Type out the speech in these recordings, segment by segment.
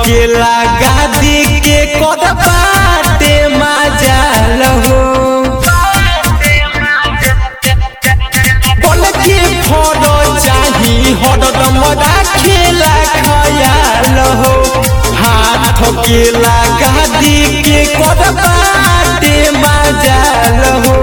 के लगा दी के कद बाटे मजाल हो बोल के फोड़ो चाही हरदम राखेला खयाल हो हाथ के लगा दी के कद बाटे मजाल हो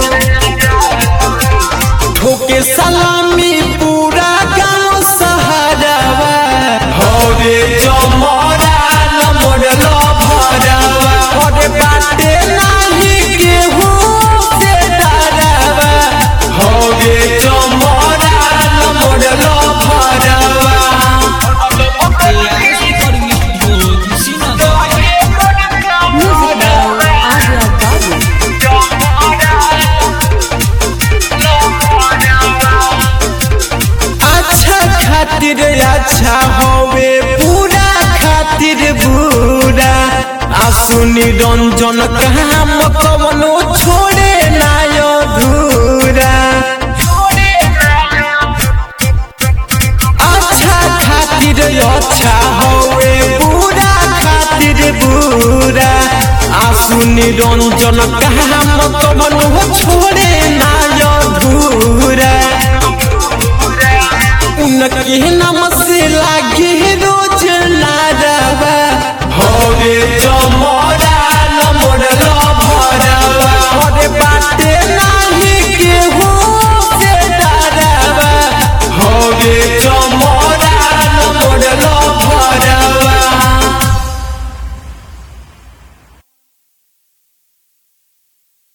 ठोके सलामी पूरा गांव सहारावा हरे जमरा नमर लभरावा हरे बाटे नाही गेहूं से डरावा हरे जमरा नमर लभरावा Music by Adia Babu. अच्छा खातिर अच्छा होवे पूरा खातिर बुरा आ सुनी रंजन काम कवनो छोड़े ना अधूरा अच्छा खातिर अच्छा होवे पूरा खातिर बुरा आ सुनी रंजन काम कवनो छोड़े